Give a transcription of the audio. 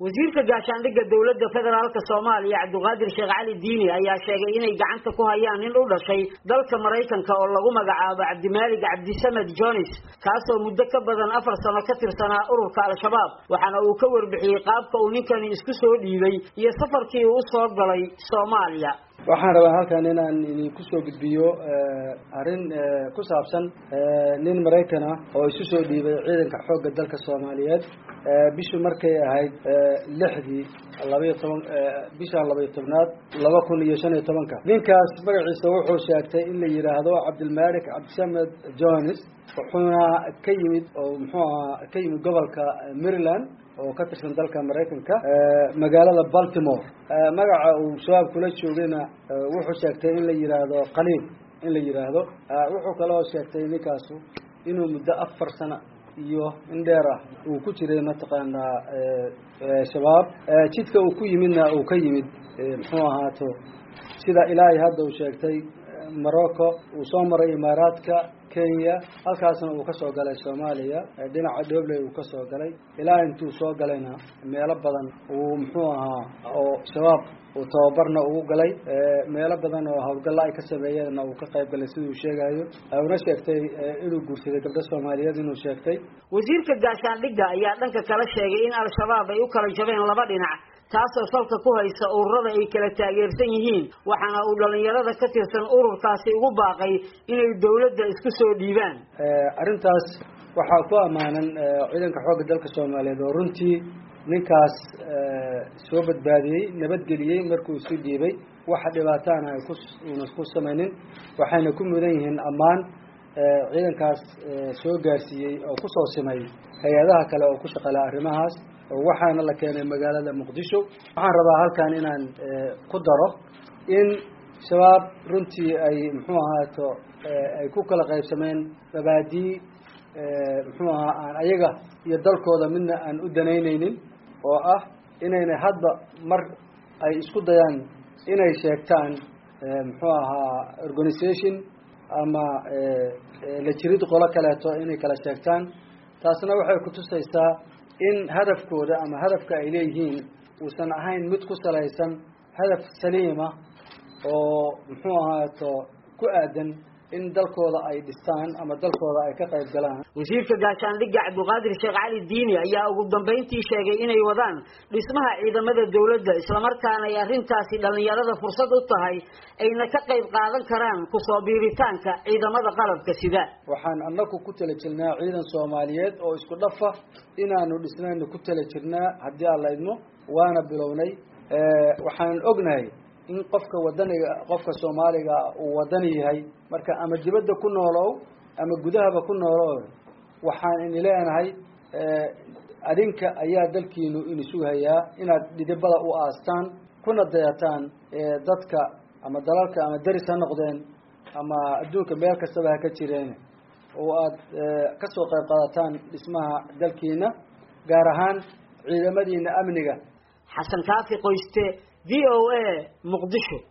wasiirka gaashaandhigga dowladda federaalk soomaaliya cabdiqaadir sheekh cali diini ayaa sheegay inay gacanta ku hayaan nin u dhashay dalka maraykanka oo lagu magacaabo cabdimaalig cabdisamed jones kaasoo muddo ka badan afar sano ka tirsanaa ururka al-shabaab waxaana uu ka warbixiyey qaabka uu ninkani isku soo dhiibay iyo safarkii uu usoo galay soomaaliya waxaan rabaa halkan inaan idinku soo gudbiyo arrin ku saabsan nin maraykan ah oo isu soo dhiibay ciidanka xoogga dalka soomaaliyeed bishu markay ahayd lixdii labaiyo toban bishan labaiyo tobnaad laba kun iyo shan iyo tobanka ninkaas magaciisa wuxuu sheegtay in la yidhaahdo cabdilmalik cabdisamed jones wuxuuna ka yimid oo muxuu ahaa ka yimid gobolka maryland oo ka tirsan dalka maraykanka magaalada baltimore magaca uu shabaab kula joogayna wuxuu sheegtay in la yidhaahdo qaliil in la yidhaahdo wuxuu kaloo sheegtay ninkaasu inuu muddo afar sano iyo in dheer ah uu ku jiray mataqaanaa shabaab jidka uu ku yimidna uu ka yimid muxuu ahaato sida ilaahay hadda uu sheegtay morocco uu soo maray imaaraadka kenya halkaasna uu ka soo galay soomaaliya dhinaca dhobley uu ka soo galay ilaa intuu soo galayna meelo badan uu muxuu ahaa oo shabaab uu tababarna ugu galay meelo badan oo hawlgalla ay ka sameeyeenna uu ka qayb galay siduu sheegayo una sheegtay inuu guursaday gabdho soomaaliyeed inuu sheegtay wasiirka gaashaandhigga ayaa dhanka kala sheegay in al-shabaab ay u kala jabeen laba dhinac taasoo salka ku haysa ururada ay kala taageersan yihiin waxaana uu dhalinyarada ka tirsan ururkaasi ugu baaqay inay dawladda isku soo dhiibaan arrintaas waxaa ku ammaanan ciidanka xoogga dalka soomaaliyeed oo runtii ninkaas soo badbaadiyey nabadgeliyey markuu isu dhiibay waxa dhibaataana ay ku una ku samaynin waxayna ku mudan yihiin ammaan ciidankaas soo gaarsiiyey oo kusoo simay hay-adaha kale oo ku shaqala arrimahaas waxaana la keenay magaalada muqdisho waxaan rabaa halkan inaan ku daro in shabaab runtii ay muxuu ahaato ay ku kala qaybsameen mabaadii muxuu ahaa aan ayaga iyo dalkooda midna aan u danaynaynin oo ah inaynay hadba mar ay isku dayaan inay sheegtaan muxuu ahaa organisation ama la jirid qolo kaleeto inay kala sheegtaan taasna waxay kutusaysaa in hadafkooda ama hadafka ay leeyihiin uusan ahayn mid ku salaysan hadaf saliima oo muxuu ahaato ku aadan in dalkooda ay dhistaan ama dalkooda ay ka qayb galaan wasiirka gaashaandhigga cabdiqaadir sheekh cali diini ayaa ugu dambayntii sheegay inay wadaan dhismaha ciidamada dawladda islamarkaana ay arrintaasi dhallinyarada fursad u tahay ayna ka qayb qaadan karaan kusoo biiritaanka ciidamada qalabka sida waxaan annagu ku tala jirnaa ciidan soomaaliyeed oo isku dhafa inaanu dhisnayna ku tala jirnaa haddii aan la idmo waana bilownay waxaan ognahay in qofka wadaniga qofka soomaaliga uu wadani yahay marka ama dibadda ku noolow ama gudahaba ku noolow waxaan ini leenahay adinka ayaa dalkiinu inisu hayaa inaad dhidibada u aastaan kuna dayataan dadka ama dalalka ama deris ha noqdeen ama adduunka meel kastaba ha ka jireen oo aad kasoo qayb qaadataan dhismaha dalkiina gaar ahaan ciidamadiina amniga xasan kaafi qoyste v o a muqdisho